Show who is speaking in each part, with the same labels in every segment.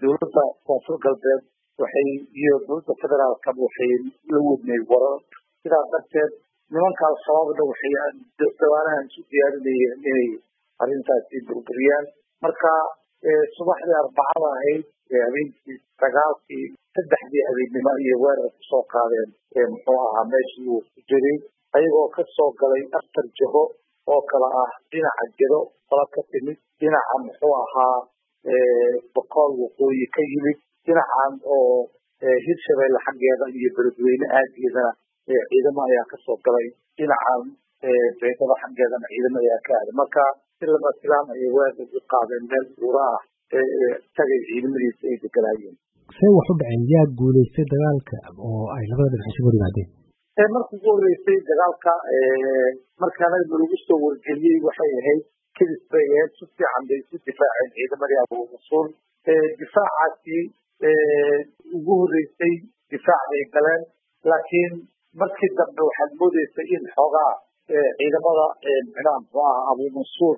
Speaker 1: dowladda koonfur galbeed waxay iyo dowladda federaalkaba waxay la wadnay warar sidaa darteed nimanka al-shabaabna waxay dawaanahan isu diyaarinayeen inay arrintaasi burburiyaan marka subaxdii arbacada ahayd habeenkii sagaalkii saddexdii habeennimo iyo weerar kusoo qaadeen muxuu ahaa meeshii uu ku jiray ayagoo kasoo galay aftar jaho oo kale ah dhinaca jiro qola ka timid dhinaca muxuu ahaa boqool waqooyi ka yimid dhinacan oo hirshabeelle xaggeeda iyo beledweyne aageedana ciidamo ayaa kasoo galay dhinacan beydada xaggeedana ciidamo ayaa ka aaday marka si lama silaan ayay weerar u qaadeen meel buura ah tagay ciidamadiisa ay deganaayeen
Speaker 2: see wax u dhaceen yaa guulaystay dagaalka oo ay labada dhinac isugu yimaadeen
Speaker 1: markii ugu horeysay dagaalka markaana lagu soo wargeliyey waxay ahayd kadis bay ahayd si fiican bay isu difaaceen ciidamadii abuusuul difaacaasi ugu horeysay difaac bay galeen laakiin markii dambe waxaad moodeysay in xoogaa ciidamada micnaha muxuu aha abuumansuur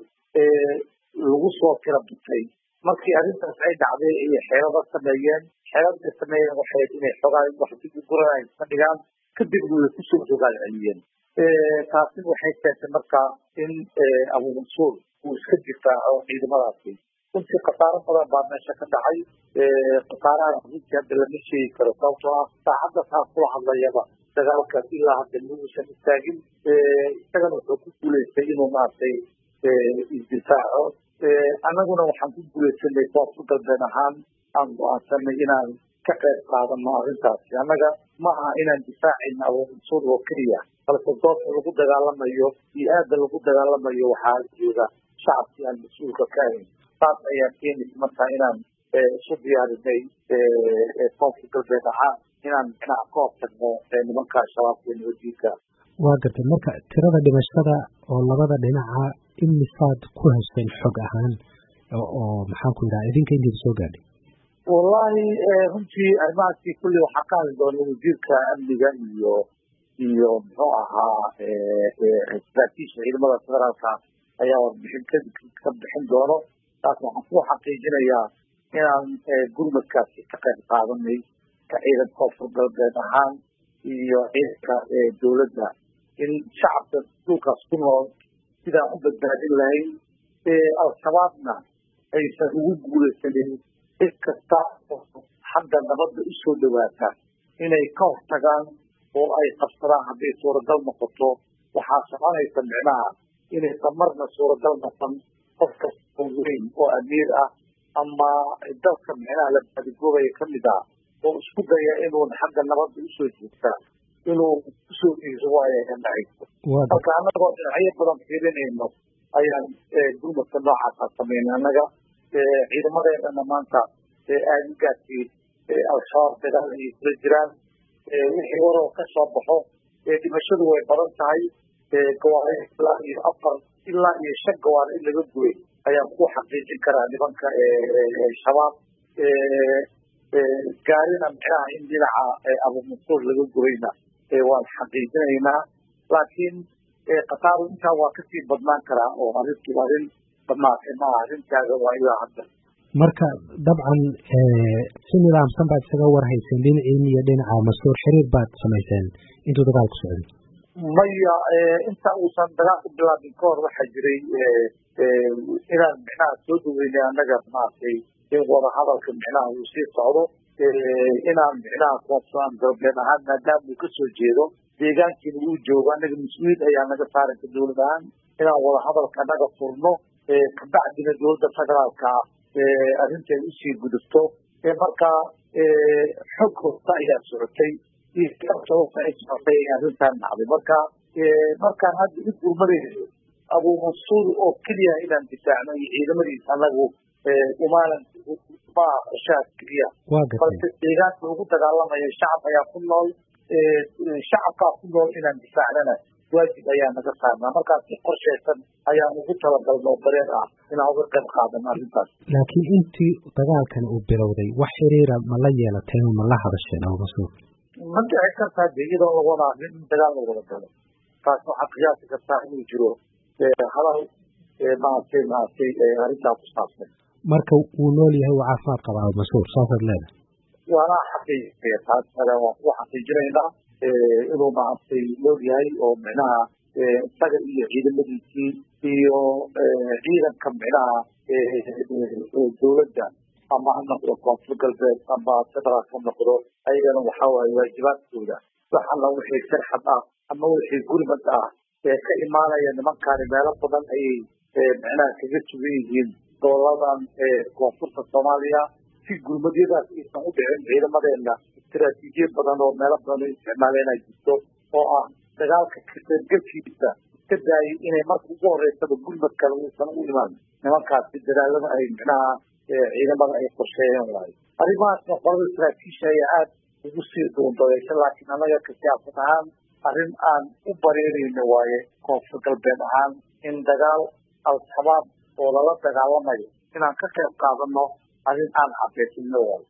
Speaker 1: lagu soo tira butay markii arrintaas ay dhacday ayay xeelada sameeyeen xeelada sameeyeen waxay inay xoogaa wax dib u guranay ka dhigaan kadibna way kusoo rogaal celiyeen taasina waxay keentay marka in abuumansuur uu iska difaaco ciidamadaasi runtii khasaaro badan baa meesha ka dhacay khasaaraha runtii hadda lama sheegi karo sababtoo ah saacadda saa kula hadlayaba dagaalkaas ilaa hadda mauusan istaagin isagana wuxuu ku guulaystay inuu maaragtay isdifaaco annaguna waxaan ku guulaysanay koonfur galbeed ahaan aan go-aansanay inaan ka qayb qaadano arrintaasi annaga ma aha inaan difaacayna abuumansuur oo keliya balse goobta lagu dagaalamayo iyo aada lagu dagaalamayo waxaa jooga shacabkii aan mas-uulka ka ahayn saas ayaa keenaysa markaa inaan isu diyaarinay koonfur galbeed ahaan inaan micnaha ka hortagno nimanka al-shabaab iyo nabadiinka
Speaker 2: waa gartay marka tirada dhimashada oo labada dhinaca imisaad ku hesheen xog ahaan oo maxaan ku yidhaha idinka intiida soo gaadhay
Speaker 1: wallahi runtii arrimahaasi kulli waxaa ka hadli doona wasiirka amniga iyo iyo muxuu ahaa saraakiisha ciidamada federaalka ayaa warbixin ka bixin doono taas waxaan ku xaqiijinayaa inaan gurmadkaasi ka qayb qaadanay ka ciidan koonfur galbeed ahaan iyo ciidanka dowladda in shacabka dhulkaas ku nool sidaan u badbaadin lahayn al-shabaabna aysan ugu guulaysanin cid kasta xagga nabadda usoo dhawaata inay ka hortagaan oo ay qabsadaan hadday suuragal noqoto waxaa soconaysa micnaha inaysan marna suuragal noqon qof kasta oo weyn oo amiir ah ama dalka micnaha la baadigoobaya kamid ah oo isku daya inuun xagga nabadda usoo jeegta inuu kusoo dhiiso waayo ka dhacayso marka annagoo dhinacyo badan fiirinayno ayaan gurmadka noocaasa sameynay annaga ciidamadeedana maanta aadigaasi al-shabaab dagaal ayay kula jiraan wixii waroo ka soo baxo dhimashadu way badan tahay gawaari ilaa iyo afar ilaa iyo shan gawaari in laga gubay ayaan ku xaqiijin karaa nimanka shabaab gaarina micnaha in dhinaca abumansuur laga gubayna waan xaqiijinaynaa laakiin khasaaru intaa waa kasii badnaan karaa oo arrintu arrin dhamaatay maaha arrintaaga waa ilaa hadda
Speaker 2: marka dabcan si nidaamsan baad isaga warhayseen dhinaciin iyo dhinaca mas-uur xiriir baad samayseen intuu dagaalku socday
Speaker 1: maya inta uusan dagaalku bilaabin ka hor waxaa jiray inaan micnaha soo dhaweynay annaga maaragtay in wadahadalka micnaha uu sii socdo inaan micnaha koonfuran galbeed ahaan maadaama uu kasoo jeedo deegaankiina uu joogo annaga mas-uuliyad ayaa naga saaraysa dowlad ahaan inaan wadahadalka naga furno kabacdina dowladda federaalka ah arrinteed usii gudubto markaa xog hosta ayaa socotay iyo sababta ay socotay ay arrintan dhacday marka markaan hadda u gurmadayno abuumansuur oo keliya inaan difaacno iyo ciidamadiisa annagu umaanan maaha qorshahaas keliya balse deegaanka lagu dagaalamayo shacab ayaa ku nool shacabkaa ku nool inaan difaacnana waajib ayaa naga saarnaa markaas si qorshaysan ayaan ugu talagalno oo dareen ah inaan uga qayb qaadano arrintaas
Speaker 2: laakiin intii dagaalkan uu bilowday wax xiriira ma la yeelateen ma la hadasheen abumasuur
Speaker 1: ma dhici kartaa de iyadoo laguna arrin in dagaal la wada galo taas waxaa qiyaasi kartaa inuu jiro hadal maaragtay maaragtay arrintaa ku saabsan
Speaker 2: marka wuu nool yahay uu caafimaad qabaa mas-uul saasaad leedahay
Speaker 1: waana xaqiijiya taas kale waan ku xaqiijinaynaa inuu maaragtay nool yahay oo micnaha isaga iyo ciidamadiisii iyo ciidanka micnaha dowladda ama ha noqdo koonfur galbeed ama federaalk ha noqdo ayagana waxa waaye waajibaadkooda waxana wixii sirxad ah ama wixii gurmad ah ee ka imaanaya nimankaani meelo badan ayay micnaha kaga sugan yihiin goboladan koonfurta soomaaliya si gurmadyadaas aysan u dhicin ciidamadeena istaraatiijiyad badan oo meelo badan u isticmaaleen ay jirto oo ah dagaalka kaseergelkiisa iska daayay inay marka ugu horeysaba gurmad kale uusan u imaan nimankaasi dadaalada ay micnaha ciidamada ay qorsheeyeen waayo arrimahaasna qolada saraakiisha ayaa aada ugu sii duundadeysha laakiin annaga ka siyaasad ahaan arrin aan u bareerayno waaye koonfur galbeed ahaan in dagaal al-shabaab oo lala dagaalamayo inaan ka qayb qaadano arrin aan cabeysino waayo